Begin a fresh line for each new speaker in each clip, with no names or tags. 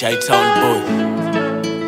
Chi-Town boy.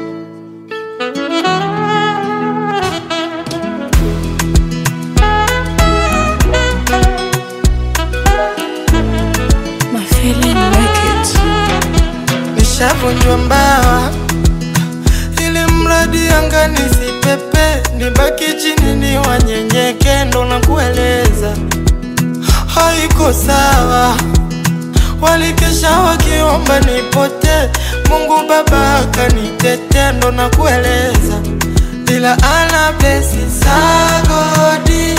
My feeling like it.
nishavunjwa mbawa ili mradi anga nisipepe nibaki chini ni wanyenyeke ndo na kueleza haiko sawa walikesha wakiomba nipote mungu baba akanitete ndo na kueleza ila ana blesi sagodi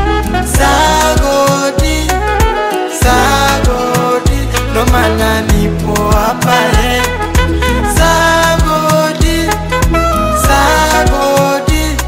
sagodi sagodi ndo maana nipo hapa eh. sagodi sagodi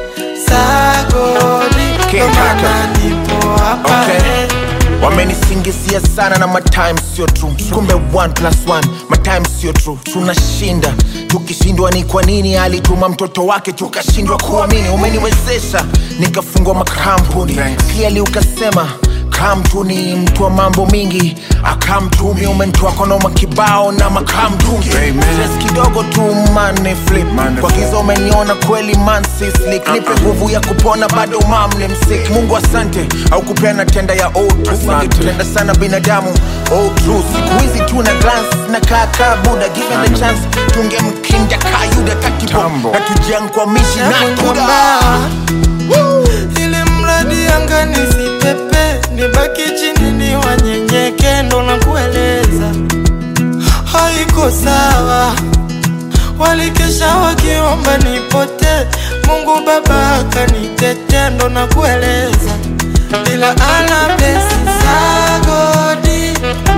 sagodi ndo
King
maana
Kaka.
nipo hapa
Okay.
eh.
wamenisingizia sana na matime sio true kumbe 1 plus 1 matime sio true tunashinda tukishindwa ni kwa nini alituma mtoto wake tukashindwa kuamini umeniwezesha nikafungwa makampuni clearly ukasema kamtu ni mtu wa mambo mingi akamtumi umentoa konoma kibao na makamtungi Stress kidogo tu mane flip kwa giza umeniona kweli man si slick nipe nguvu ya kupona bado mam ni msik mungu asante au kupena tenda ya tupenda sana binadamu oh, true. siku hizi tu na glance na kaka buda given the chance tungemkinda kayuda takibo na tujiankwamishi na
Navunjwa
kuda
mbawa ili mradi anga nisipepe nibaki chini ni wanyenyeke ndo na kueleza haiko sawa walikesha wakiomba nipote mungu baba akanitete ndo na kueleza ila ana blesi sagodi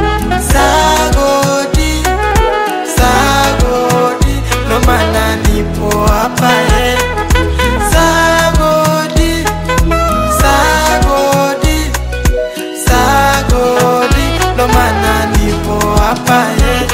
sagodi sagodi ndo maana nipo hapa eh. sagodi sagodi sagodi ndo maana nipo hapa eh.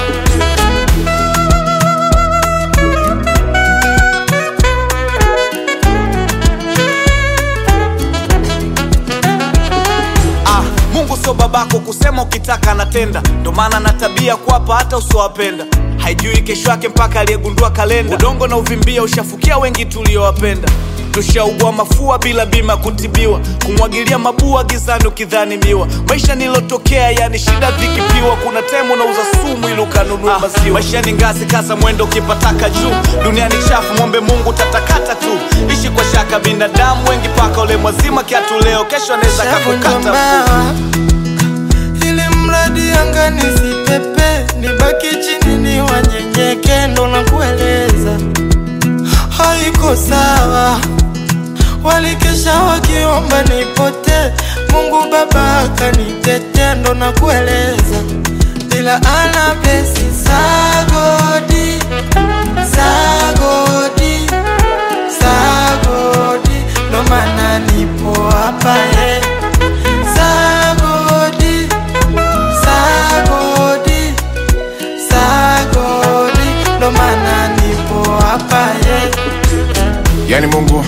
Ah, Mungu sio babako kusema ukitaka anatenda, ndo maana na tabia kuwapa hata usiowapenda. Haijui kesho yake mpaka aliyegundua kalenda. Udongo na uvimbia ushafukia wengi tuliowapenda. Tushaugua mafua bila bima kutibiwa, kumwagilia mabua gizani ukidhani miwa. Maisha nilotokea yani shida vikipiwa, kuna temu nauza sumu ili ukanunua maziwa. Maisha ni ngazi, kaza mwendo ukipataka juu. Dunia ni chafu, mwombe Mungu tatakata tu. Ishi kwa shaka, binadamu wengi paka ule mwazima kiatu leo, kesho anaweza
Shavunjwa
kakukata mguu.
mbawa ili mradi anga nisipepe nibaki chini ni wanyenyeke ndo na kueleza haiko sawa walikesha wakiomba nipote mungu baba akanitete ndo na kueleza ila ana blesi sagodi sagodi sagodi ndo maana nipo hapa eh. sagodi sagodi sagodi ndo maana nipo hapa eh.
yani mungu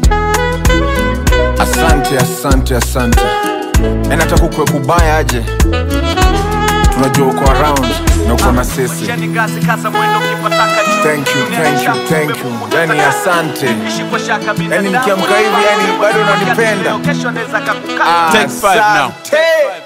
asante asante asante yani hata kukwe kubaya aje tunajua uko around na uko na sisi
Maisha ni ngazi, kaza mwendo ukipataka juu.
thank you
Dunia ni
thank you
chafu,
thank
mwombe
you
Mungu
yani
tatakata.
asante
Ishi kwa shaka,
Yani
binadamu
nikiamka
wengi
hivi, yani
paka
bado
ule mwazima
unanipenda.
kiatu leo, kesho anaweza kakukata.
asante